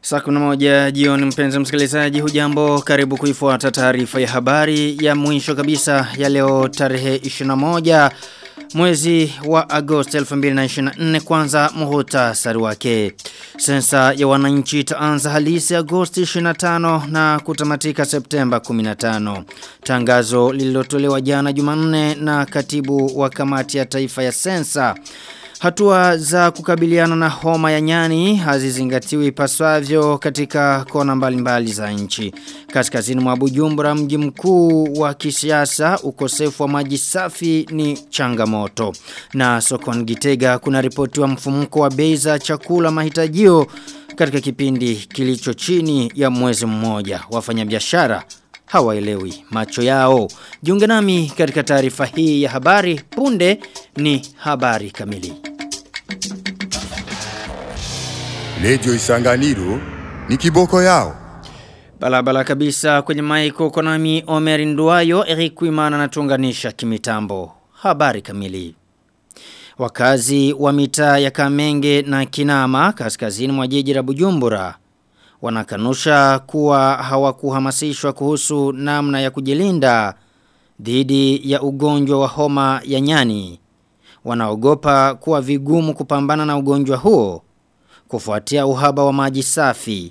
Saa kuna moja jioni mpenzi msikilizaji hujambo karibu kuifuata taarifa ya habari ya mwisho kabisa ya leo tarehe 21 mwezi wa Agosti 2024 kwanza muhutasari wake. Sensa ya wananchi itaanza halisi Agosti 25 na kutamatika Septemba 15. Tangazo lililotolewa jana Jumanne na katibu wa kamati ya taifa ya sensa Hatua za kukabiliana na homa ya nyani hazizingatiwi ipaswavyo katika kona mbalimbali za nchi. Kaskazini mwa Bujumbura mji mkuu wa kisiasa ukosefu wa maji safi ni changamoto. Na sokoni Gitega kuna ripoti wa mfumuko wa bei za chakula mahitajio katika kipindi kilicho chini ya mwezi mmoja. Wafanyabiashara hawaelewi macho yao. Jiunge nami katika taarifa hii ya habari punde ni habari kamili. Lejo isanganiro ni kiboko yao. Balabala kabisa kwenye maiko konami Omer Nduwayo Eric Kuimana anatuunganisha kimitambo. Habari kamili. Wakazi wa mitaa ya Kamenge na Kinama kaskazini mwa jiji la Bujumbura wanakanusha kuwa hawakuhamasishwa kuhusu namna ya kujilinda dhidi ya ugonjwa wa homa ya nyani. Wanaogopa kuwa vigumu kupambana na ugonjwa huo kufuatia uhaba wa maji safi.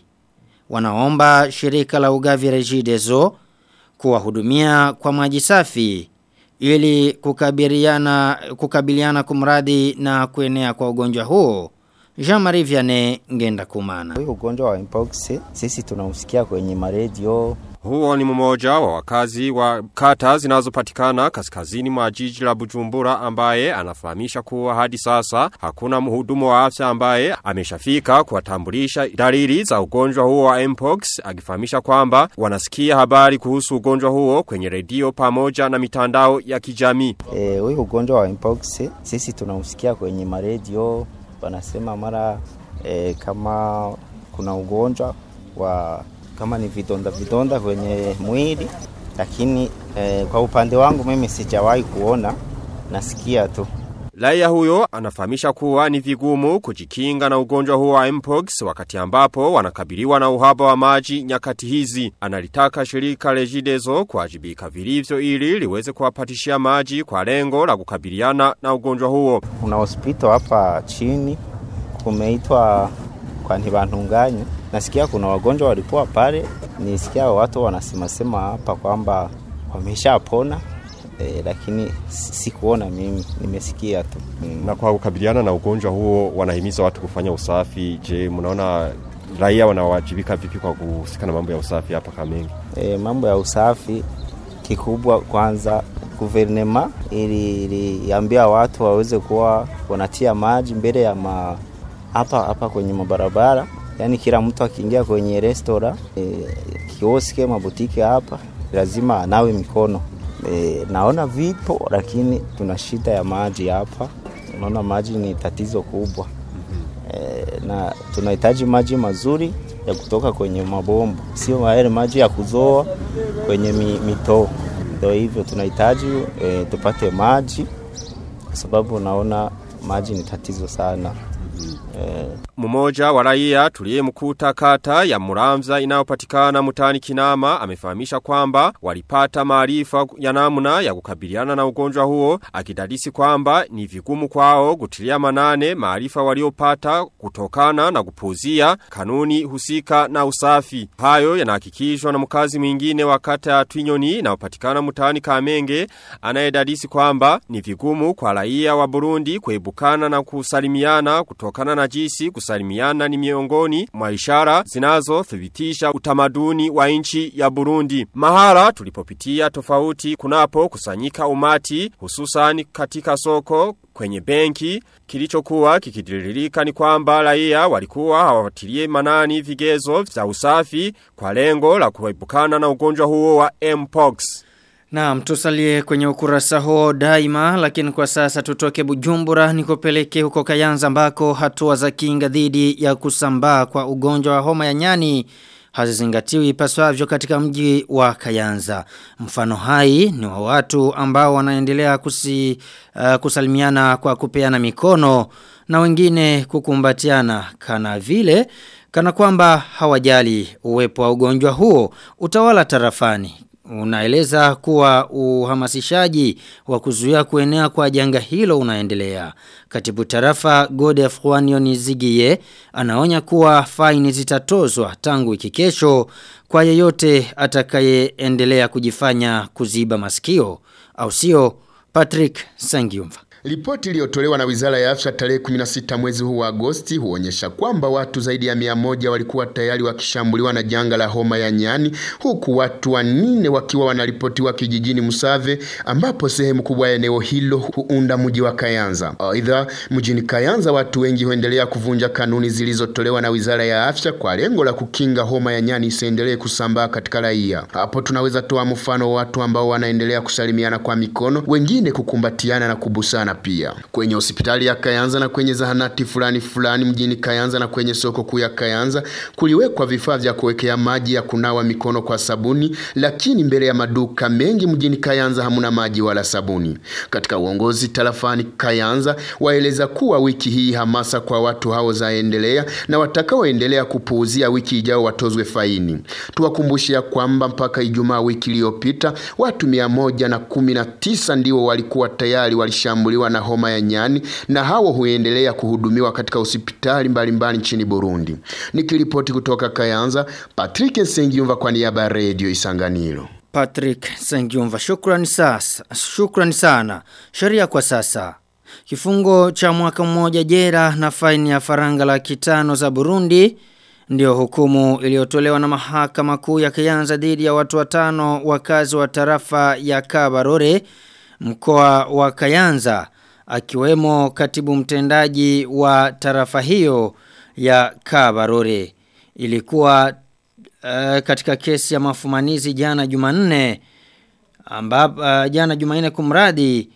Wanaomba shirika la ugavi Regideso kuwahudumia kwa maji safi ili kukabiliana kukabiliana kumradi na kuenea kwa ugonjwa huo. Jean-Marie Vianney ngenda kumana. Huyo ugonjwa wa mpox sisi tunausikia kwenye maredio huo ni mmoja wa wakazi wa kata zinazopatikana kaskazini mwa jiji la Bujumbura ambaye anafahamisha kuwa hadi sasa hakuna mhudumu wa afya ambaye ameshafika kuwatambulisha dalili za ugonjwa huo wa mpox akifahamisha kwamba wanasikia habari kuhusu ugonjwa huo kwenye redio pamoja na mitandao ya kijamii. Eh, huyo ugonjwa wa mpox sisi tunausikia kwenye maredio wanasema mara e, kama kuna ugonjwa wa kama ni vidonda vidonda kwenye mwili lakini e, kwa upande wangu mimi sijawahi kuona nasikia tu Laia huyo anafahamisha kuwa ni vigumu kujikinga na ugonjwa huo wa mpox wakati ambapo wanakabiliwa na uhaba wa maji nyakati hizi. Analitaka shirika Regideso kuwajibika vilivyo ili liweze kuwapatishia maji kwa lengo la kukabiliana na ugonjwa huo. Kuna hospitali hapa chini kumeitwa kwa ntibantunganye. Nasikia kuna wagonjwa walikuwa pale, nisikia watu wanasema sema hapa kwamba wameshapona e, lakini sikuona mimi, nimesikia tu. Mm. Na kwa kukabiliana na ugonjwa huo wanahimiza watu kufanya usafi. Je, mnaona raia wanawajibika vipi kwa kuhusika na mambo ya usafi hapa Kamenge? E, mambo ya usafi kikubwa kwanza guvernema ili iliambia watu waweze kuwa wanatia maji mbele ya ma hapa hapa kwenye mabarabara, yani kila mtu akiingia kwenye restora e, kioske mabutike hapa lazima anawe mikono. E, naona vipo lakini tuna shida ya maji hapa. Unaona maji ni tatizo kubwa. E, na tunahitaji maji mazuri ya kutoka kwenye mabomba, sio yale maji ya kuzoa kwenye mi, mitoo. Ndio hivyo tunahitaji e, tupate maji kwa sababu naona maji ni tatizo sana. Mmoja wa raia tuliyemkuta kata ya Muramza inayopatikana mutani Kinama amefahamisha kwamba walipata maarifa ya namna ya kukabiliana na ugonjwa huo akidadisi kwamba ni vigumu kwao kutilia manane maarifa waliopata kutokana na kupuzia kanuni husika na usafi. Hayo yanahakikishwa na mkazi mwingine wa kata ya Twinyoni inayopatikana mutani Kamenge anayedadisi kwamba ni vigumu kwa raia wa Burundi kuebukana na kusalimiana kutokana na jinsi kusalimiana ni miongoni mwa ishara zinazothibitisha utamaduni wa nchi ya Burundi. Mahala tulipopitia tofauti kunapo kusanyika umati hususan katika soko kwenye benki kilichokuwa kikidiririka ni kwamba raia walikuwa hawatilie manani vigezo vya usafi kwa lengo la kuepukana na ugonjwa huo wa Mpox. Naam, tusalie kwenye ukurasa huo daima, lakini kwa sasa tutoke Bujumbura nikopeleke huko Kayanza ambako hatua za kinga dhidi ya kusambaa kwa ugonjwa wa homa ya nyani hazizingatiwi ipaswavyo katika mji wa Kayanza. Mfano hai ni wa watu ambao wanaendelea kusi, uh, kusalimiana kwa kupeana mikono na wengine kukumbatiana kana vile kana kwamba hawajali uwepo wa ugonjwa huo utawala tarafani unaeleza kuwa uhamasishaji wa kuzuia kuenea kwa janga hilo unaendelea. Katibu tarafa Godef Juanion Zigie anaonya kuwa faini zitatozwa tangu wiki kesho kwa yeyote atakayeendelea kujifanya kuziba masikio au sio Patrick Sangiumva. Ripoti iliyotolewa na Wizara ya Afya tarehe 16 mwezi huu wa Agosti huonyesha kwamba watu zaidi ya mia moja walikuwa tayari wakishambuliwa na janga la homa ya nyani huku watu wanne wakiwa wanaripotiwa kijijini Musave ambapo sehemu kubwa ya eneo hilo huunda mji wa Kayanza. Aidha, mjini Kayanza watu wengi huendelea kuvunja kanuni zilizotolewa na Wizara ya Afya kwa lengo la kukinga homa ya nyani isiendelee kusambaa katika raia. Hapo tunaweza toa mfano wa watu ambao wanaendelea kusalimiana kwa mikono, wengine kukumbatiana na kubusana pia. Kwenye hospitali ya Kayanza na kwenye zahanati fulani fulani mjini Kayanza na kwenye soko kuu ya Kayanza kuliwekwa vifaa vya kuwekea maji ya kunawa mikono kwa sabuni, lakini mbele ya maduka mengi mjini Kayanza hamuna maji wala sabuni. Katika uongozi tarafani Kayanza waeleza kuwa wiki hii hamasa kwa watu hao zaendelea na watakaoendelea kupuuzia wiki ijao watozwe faini. Tuwakumbushia kwamba mpaka Ijumaa wiki iliyopita watu mia moja na kumi na tisa ndio walikuwa tayari walishambuliwa na homa ya nyani na hao huendelea kuhudumiwa katika hospitali mbalimbali nchini Burundi. Nikiripoti kutoka Kayanza, Patrick Sengiumva kwa niaba ya Radio Isanganiro. Patrick Sengiumva shukrani sasa shukrani sana sheria kwa sasa kifungo cha mwaka mmoja jera na faini ya faranga laki tano za Burundi ndio hukumu iliyotolewa na mahakama kuu ya Kayanza dhidi ya watu watano wakazi wa tarafa ya Kabarore mkoa wa Kayanza akiwemo katibu mtendaji wa tarafa hiyo ya Kabarore ilikuwa uh, katika kesi ya mafumanizi jana Jumanne ambapo uh, jana Jumanne kumradi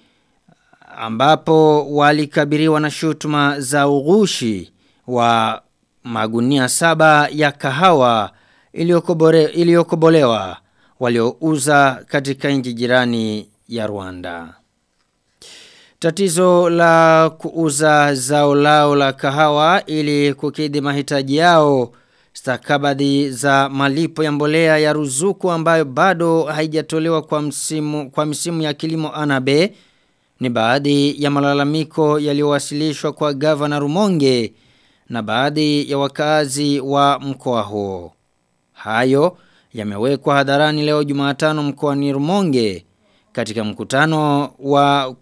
ambapo walikabiriwa na shutuma za ughushi wa magunia saba ya kahawa iliyokobolewa waliouza katika nchi jirani ya Rwanda. Tatizo la kuuza zao lao la kahawa ili kukidhi mahitaji yao stakabadhi za malipo ya mbolea ya ruzuku ambayo bado haijatolewa kwa msimu kwa msimu ya kilimo anabe ni baadhi ya malalamiko yaliyowasilishwa kwa gavana Rumonge na baadhi ya wakazi wa mkoa huo. Hayo yamewekwa hadharani leo Jumatano mkoani Rumonge katika mkutano wa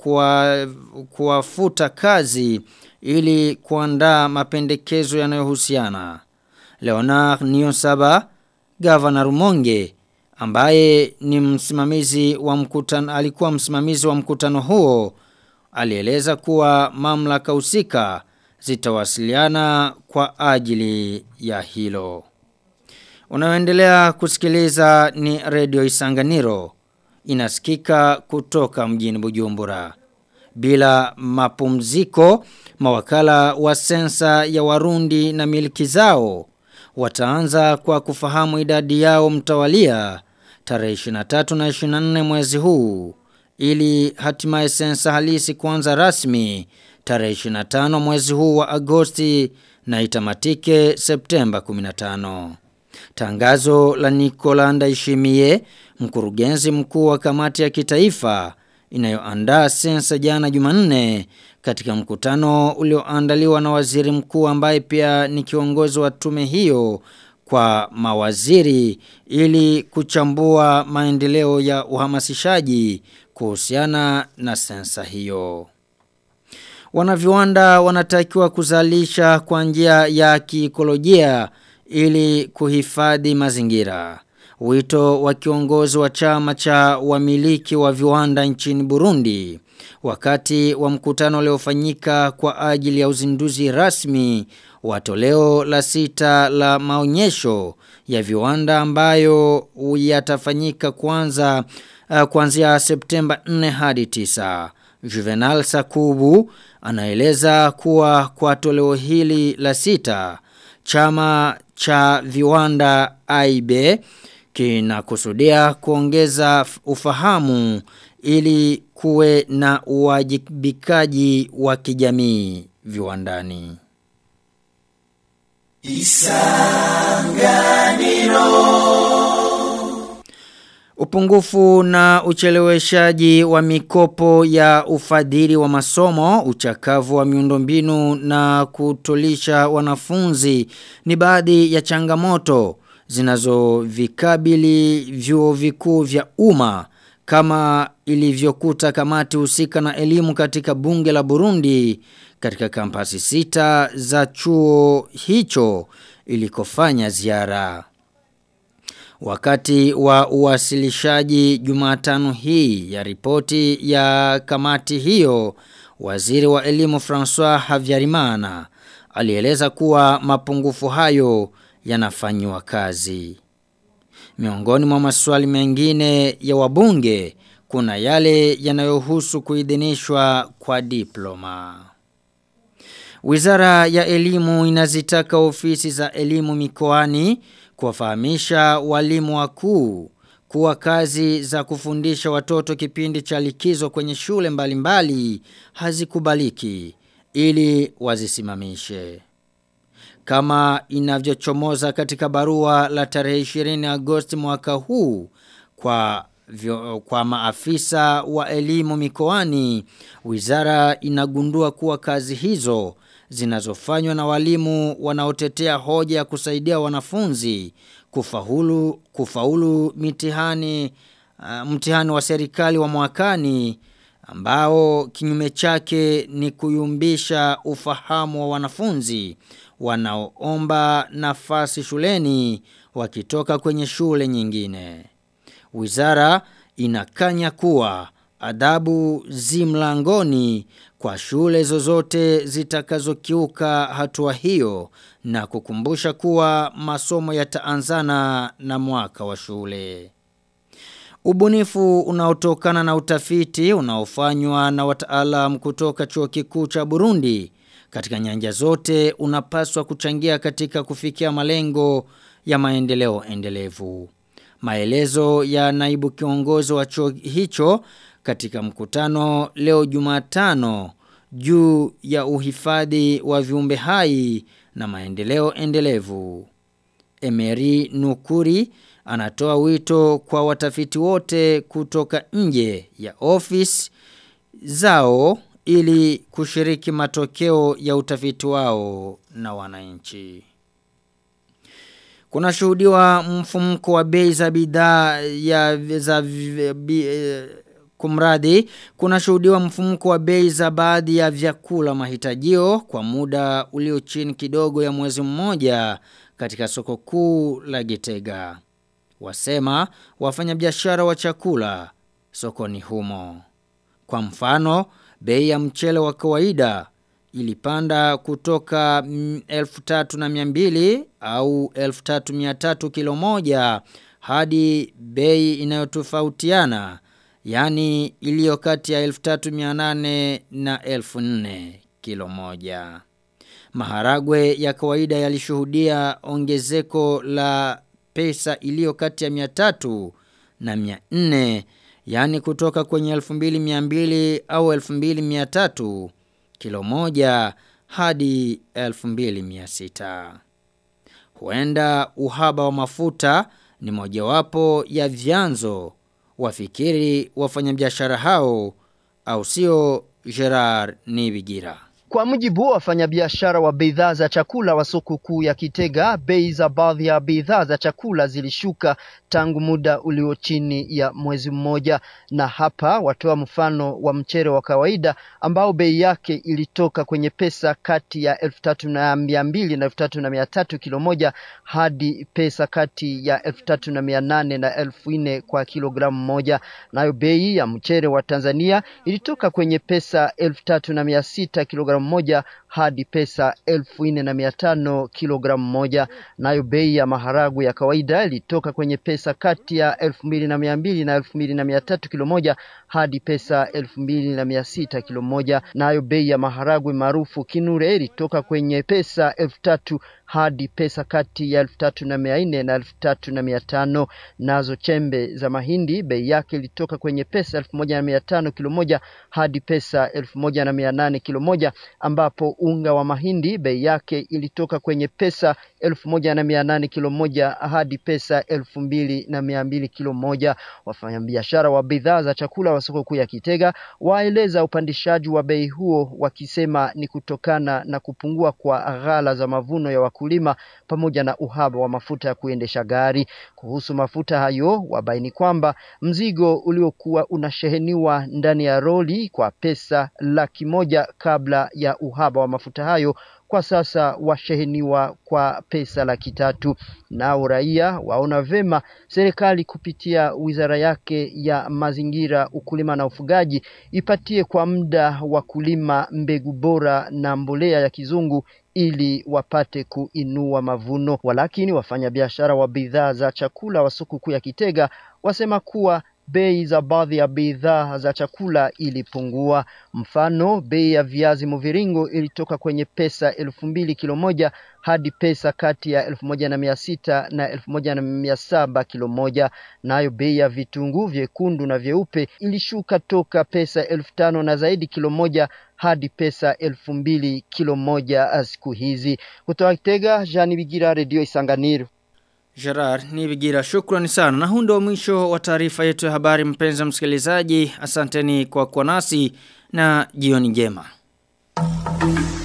kuwafuta kazi ili kuandaa mapendekezo yanayohusiana. Leonard Niosaba, gavana Rumonge, ambaye ni msimamizi wa mkutano alikuwa msimamizi wa mkutano huo, alieleza kuwa mamlaka husika zitawasiliana kwa ajili ya hilo. Unaoendelea kusikiliza ni Radio Isanganiro inasikika kutoka mjini Bujumbura. Bila mapumziko, mawakala wa sensa ya Warundi na miliki zao wataanza kwa kufahamu idadi yao mtawalia tarehe 23 na 24 mwezi huu ili hatimaye sensa halisi kuanza rasmi tarehe 25 mwezi huu wa Agosti na itamatike Septemba 15. Tangazo la Nicola Ndaishimie, mkurugenzi mkuu wa kamati ya kitaifa inayoandaa sensa jana Jumanne katika mkutano ulioandaliwa na waziri mkuu ambaye pia ni kiongozi wa tume hiyo kwa mawaziri ili kuchambua maendeleo ya uhamasishaji kuhusiana na sensa hiyo. Wanaviwanda wanatakiwa kuzalisha kwa njia ya kiikolojia ili kuhifadhi mazingira. Wito wa kiongozi wa chama cha wamiliki wa viwanda nchini Burundi wakati wa mkutano uliofanyika kwa ajili ya uzinduzi rasmi wa toleo la sita la maonyesho ya viwanda ambayo yatafanyika kwanza uh, kuanzia Septemba 4 hadi 9. Juvenal Sakubu anaeleza kuwa kwa toleo hili la sita chama cha viwanda AIB kinakusudia kuongeza ufahamu ili kuwe na uwajibikaji wa kijamii viwandani. Upungufu na ucheleweshaji wa mikopo ya ufadhili wa masomo, uchakavu wa miundombinu na kutolisha wanafunzi ni baadhi ya changamoto zinazovikabili vyuo vikuu vya umma kama ilivyokuta kamati husika na elimu katika bunge la Burundi katika kampasi sita za chuo hicho ilikofanya ziara. Wakati wa uwasilishaji Jumatano hii ya ripoti ya kamati hiyo, waziri wa elimu François Havyarimana alieleza kuwa mapungufu hayo yanafanywa kazi. Miongoni mwa maswali mengine ya wabunge kuna yale yanayohusu kuidhinishwa kwa diploma. Wizara ya elimu inazitaka ofisi za elimu mikoani kuwafahamisha walimu wakuu kuwa kazi za kufundisha watoto kipindi cha likizo kwenye shule mbalimbali mbali, hazikubaliki ili wazisimamishe. Kama inavyochomoza katika barua la tarehe 20 Agosti mwaka huu kwa vyo, kwa maafisa wa elimu mikoani, wizara inagundua kuwa kazi hizo zinazofanywa na walimu wanaotetea hoja ya kusaidia wanafunzi kufaulu kufaulu mitihani uh, mtihani wa serikali wa mwakani ambao kinyume chake ni kuyumbisha ufahamu wa wanafunzi wanaoomba nafasi shuleni wakitoka kwenye shule nyingine. Wizara inakanya kuwa adabu zimlangoni kwa shule zozote zitakazokiuka hatua hiyo na kukumbusha kuwa masomo yataanzana na mwaka wa shule. Ubunifu unaotokana na utafiti unaofanywa na wataalam kutoka chuo kikuu cha Burundi katika nyanja zote unapaswa kuchangia katika kufikia malengo ya maendeleo endelevu. Maelezo ya naibu kiongozi wa chuo hicho katika mkutano leo Jumatano juu ya uhifadhi wa viumbe hai na maendeleo endelevu. Emery Nukuri anatoa wito kwa watafiti wote kutoka nje ya ofisi zao ili kushiriki matokeo ya utafiti wao na wananchi. Kuna shuhudiwa mfumko wa bei za bidhaa ya za bi, kumradi kuna shuhudiwa mfumko wa bei za baadhi ya vyakula mahitajio kwa muda ulio chini kidogo ya mwezi mmoja katika soko kuu la Gitega. Wasema wafanyabiashara wa chakula sokoni humo. Kwa mfano, bei ya mchele wa kawaida ilipanda kutoka 1300 au 1300 kilo moja hadi bei inayotofautiana yani iliyo kati ya 1300 na 1400 kilo moja. Maharagwe ya kawaida yalishuhudia ongezeko la pesa iliyo kati ya 300 na 400 yani kutoka kwenye 2200 au 2300 kilo moja hadi 2600. Huenda uhaba wa mafuta ni mojawapo ya vyanzo wafikiri wafanyabiashara hao au sio Gerard Nibigira. Kwa mujibu wa wafanyabiashara wa bidhaa za chakula wa soko kuu ya Kitega, bei za baadhi ya bidhaa za chakula zilishuka tangu muda ulio chini ya mwezi mmoja, na hapa watoa mfano wa mchere wa kawaida ambao bei yake ilitoka kwenye pesa kati ya elfu tatu na mia mbili na elfu tatu na mia tatu kilo moja hadi pesa kati ya elfu tatu na mia nane na elfu nne kwa kilogramu moja. Nayo bei ya mchere wa Tanzania ilitoka kwenye pesa elfu tatu na mia sita kilogramu moja hadi pesa elfu nne na mia tano kilogramu moja. Nayo bei ya maharagu ya kawaida ilitoka kwenye pesa kati ya elfu mbili na mia mbili na elfu mbili na mia tatu kilo moja hadi pesa elfu mbili na mia sita kilo moja. Nayo bei ya maharagwe maarufu kinure ilitoka kwenye pesa elfu tatu hadi pesa kati ya elfu tatu na mia nne na elfu tatu na mia tano. Nazo chembe za mahindi bei yake ilitoka kwenye pesa elfu moja na mia tano kilo moja hadi pesa elfu moja na mia nane kilo moja, ambapo unga wa mahindi bei yake ilitoka kwenye pesa elfu moja na mia nane kilo moja hadi pesa elfu mbili na mia mbili kilo moja. Wafanyabiashara wa bidhaa za chakula wa soko kuu ya Kitega waeleza upandishaji wa bei huo wakisema ni kutokana na kupungua kwa ghala za mavuno ya wakulima pamoja na uhaba wa mafuta ya kuendesha gari. Kuhusu mafuta hayo, wabaini kwamba mzigo uliokuwa unasheheniwa ndani ya roli kwa pesa laki moja kabla ya uhaba wa mafuta hayo kwa sasa washeheniwa kwa pesa laki tatu. Nao raia waona vema serikali kupitia wizara yake ya mazingira, ukulima na ufugaji ipatie kwa muda wakulima mbegu bora na mbolea ya kizungu ili wapate kuinua mavuno. Walakini wafanyabiashara wa bidhaa za chakula wa soko kuu ya Kitega wasema kuwa bei za baadhi ya bidhaa za chakula ilipungua. Mfano, bei ya viazi mviringo ilitoka kwenye pesa elfu mbili kilo moja hadi pesa kati ya elfu moja na mia sita na elfu moja na mia saba kilo moja. Nayo bei ya vitunguu vyekundu na vyeupe ilishuka toka pesa elfu tano na zaidi kilo moja hadi pesa elfu mbili kilo moja siku hizi. Kutoka Kitega, Jani Bigira, Redio Isanganiro. Gerard Nibigira shukrani sana. Na huu ndio mwisho wa taarifa yetu ya habari mpenzi msikilizaji. Asanteni kwa kuwa nasi na jioni njema.